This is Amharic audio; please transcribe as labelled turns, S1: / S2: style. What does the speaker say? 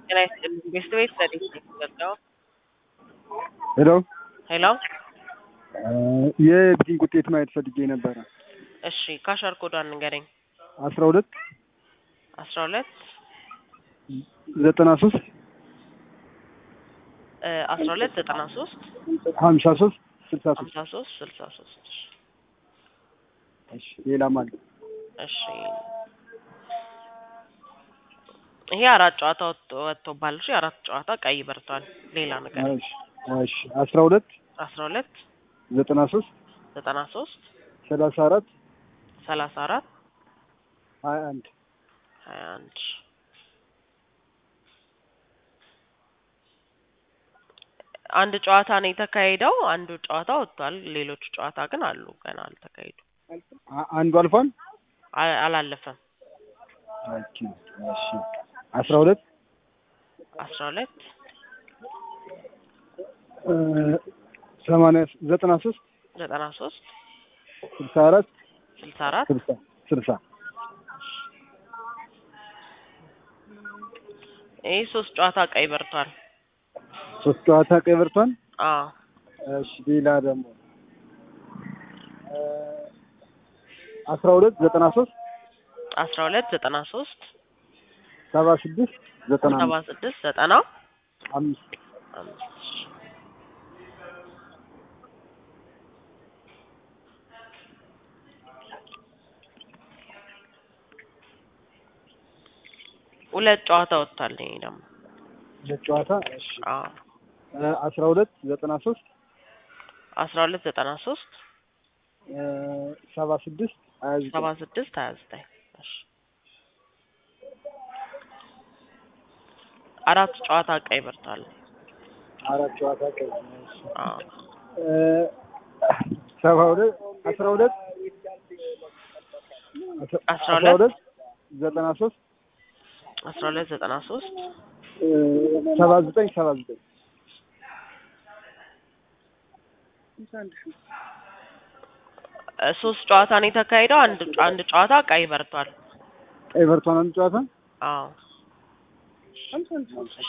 S1: ጤና ይስጥልኝ። ቤስት ቤት ዘዴት ነው የተዘጋው።
S2: ሄሎ
S1: ሄሎ
S2: የቢቲንግ ውጤት ማየት ፈልጌ ነበረ።
S1: እሺ ካሸር ኮዷን ንገረኝ።
S2: አስራ ሁለት
S1: አስራ ሁለት
S2: ዘጠና ሶስት
S1: አስራ ሁለት ዘጠና ሶስት
S2: ሀምሳ ሶስት ስልሳ ሶስት
S1: ሀምሳ ሶስት ስልሳ ሶስት
S2: እሺ ሌላም አለ።
S1: እሺ ይሄ አራት ጨዋታ ወጥቶ- ወጥቶባል። እሺ አራት ጨዋታ ቀይ በርቷል። ሌላ ነገር
S2: እሺ እሺ አስራ ሁለት
S1: አስራ ሁለት
S2: ዘጠና ሶስት
S1: ዘጠና ሶስት
S2: ሰላሳ አራት
S1: ሰላሳ አራት
S2: ሀያ አንድ
S1: ሀያ አንድ አንድ ጨዋታ ነው የተካሄደው። አንዱ ጨዋታ ወጥቷል። ሌሎቹ ጨዋታ ግን አሉ ገና አልተካሄዱ
S2: አ- አንዱ አልፏል።
S1: አ- አላለፈም።
S2: ኦኬ እሺ አስራ ሁለት
S1: አስራ ሁለት
S2: እ፣ ሰማንያ ዘጠና ሶስት
S1: ዘጠና ሶስት
S2: ስልሳ አራት
S1: ስልሳ አራት
S2: ስልሳ ስልሳ
S1: ይህ ሶስት ጨዋታ ቀይ በርቷል።
S2: ሶስት ጨዋታ ቀይ በርቷል።
S1: አዎ
S2: እሺ ሌላ ደግሞ እ፣ አስራ ሁለት ዘጠና ሶስት
S1: አስራ ሁለት ዘጠና ሶስት
S2: ሰባ ስድስት ዘጠና
S1: ሰባ ስድስት ዘጠና
S2: አምስት
S1: አምስት ሁለት ጨዋታ ወጥቷል። ይሄ ደግሞ
S2: ሁለት ጨዋታ እሺ
S1: አዎ
S2: እ፣ አስራ ሁለት ዘጠና ሶስት
S1: አስራ ሁለት ዘጠና ሶስት
S2: እ፣ ሰባ ስድስት ሀያ ዘጠኝ
S1: ሰባ ስድስት ሀያ ዘጠኝ እሺ አራት ጨዋታ ቀይ በርቷል።
S2: አራት ጨዋታ ቀይ እሺ
S1: አዎ
S2: እ፣ ሰባ ሁለት አስራ ሁለት አስራ-
S1: አስራ
S2: አስራ
S1: ሁለት
S2: ሁለት ዘጠና ሶስት
S1: አስራ ሁለት ዘጠና ሶስት
S2: እ፣ ሰባ ዘጠኝ ሰባ ዘጠኝ
S1: ሶስት ጨዋታ ነው የተካሄደው። አንድ አንድ ጨዋታ ቀይ በርቷል።
S2: ቀይ በርቷን አንድ ጨዋታ
S1: አዎ